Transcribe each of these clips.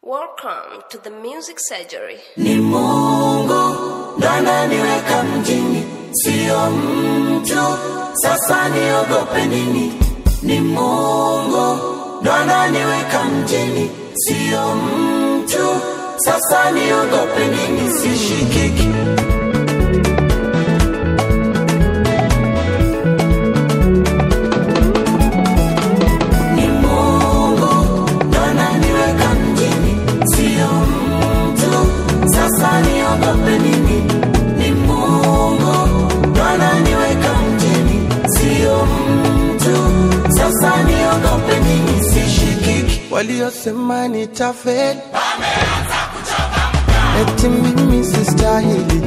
Welcome to the Music Surgery. Ni Mungu ndo ananiweka mjini, sio mtu. Sasa niogope nini? Ni Mungu ndo ananiweka mjini, sio mtu. Sasa niogope nini? Sishikiki. Ni Mungu ndo ananiweka mjini, sio mtu. Sasa niogope nini? Ni Mungu ndo ananiweka mjini, sio mtu. Sasa niogope nini? Sishikiki. waliosema nitafeli eti mimi sistahili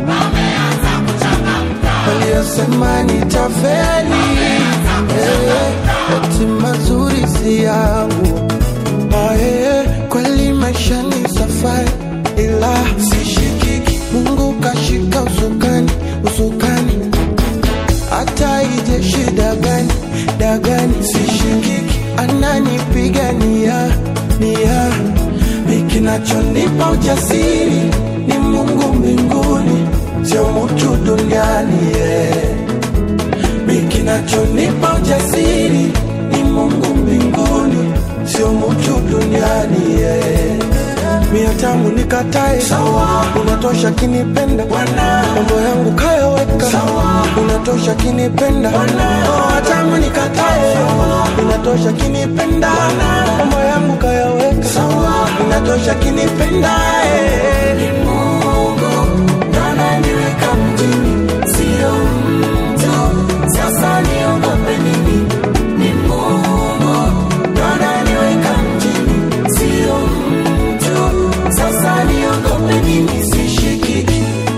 waliosema nitafeli eh, eti mazuri si yangu Ah, eh, kweli maisha ni safari ila sishikiki mungu kashika usukani usukani hata ije shida gani dagani sishikiki ananipigania nia mikinachonipa ujasiri ni mungu mbinguni sio mutu duniani yeah. mikinachonipa ujasiri ni mungu mbinguni sio mutu duniani yeah. mia tamu nikatae sawa unatosha kinipenda Bwana mambo yangu kayaweka sawa unatosha kinipenda oh, tamu nikatae unatosha kinipenda mambo yangu kayaweka sawa unatosha kinipenda eh. Ni Mungu ndo ananiweka mjini, sio mtu. Sasa niogope nini? Ni Mungu ndo ananiweka mjini, sio mtu. Sasa niogope nini? Sishikiki.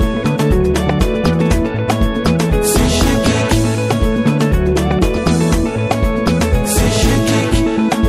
Sishikiki. Sishikiki.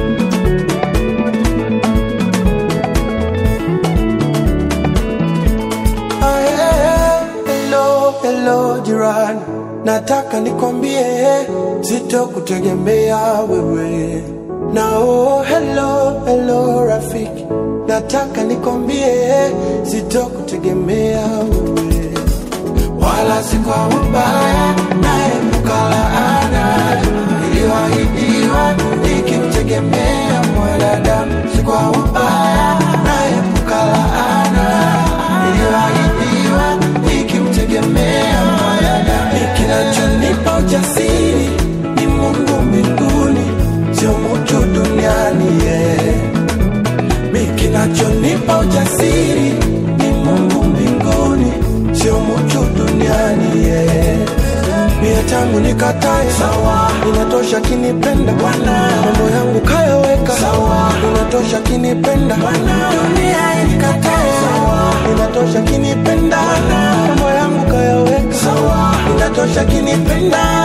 Ah, eh, hello, hello jirani, nataka nikwambie sitokutegemea wewe. Na oh, hello, hello rafiki, nataka nikwambie sitokutegemea wewe, wala si kwa ubaya, naepuka laana iliyoahidiwa ikimtegemea mwanadamu, si kwa ubaya, naepuka laana iliyoahidiwa ikimtegemea mwanadamu. Kinachonipa ujasiri ni Mungu mbinguni, sio mtu duniani yeah. Mi kinachonipa ujasiri ni Mungu mbinguni, sio mtu duniani yeah. Mia tangu nikatae sawa, inatosha kinipenda Bwana, mambo yangu kayaweka sawa, inatosha kinipenda Bwana, dunia inikatae sawa, inatosha kinipenda Bwana, mambo yangu kayaweka sawa, inatosha kinipenda